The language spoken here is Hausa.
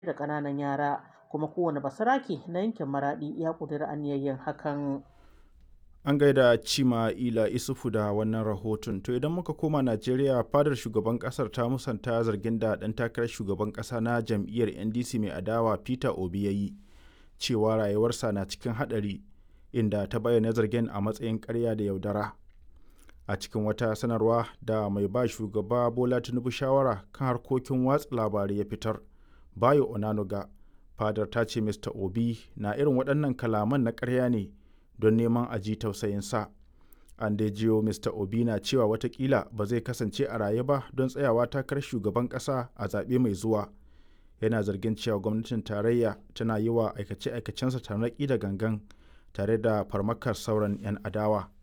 da ƙananan yara kuma kowane basarake na yankin maraɗi ya ƙudiri aniyar yin hakan. An gaida Cima Ila Isufu da wannan rahoton. To idan muka koma Najeriya fadar shugaban kasar ta musanta zargin da ɗan takarar shugaban ƙasa na jam'iyyar NDC mai adawa Peter Obi ya yi cewa rayuwarsa na cikin haɗari inda ta bayyana zargin a matsayin ƙarya da yaudara. A cikin wata sanarwa da mai ba shugaba Bola Tinubu shawara kan harkokin watsa labarai ya fitar, Bayo Onanuga, fadar ta ce Mr. Obi na irin waɗannan kalaman na ƙarya ne don neman a ji tausayinsa. An dai jiyo Mr. Obi na cewa watakila ba zai kasance a raye ba don tsayawa takarar shugaban ƙasa a zaɓe mai zuwa. Yana zargin cewa gwamnatin tarayya tana yi wa aikace-aikacensa tarnaƙi da gangan tare da farmakar sauran 'yan adawa.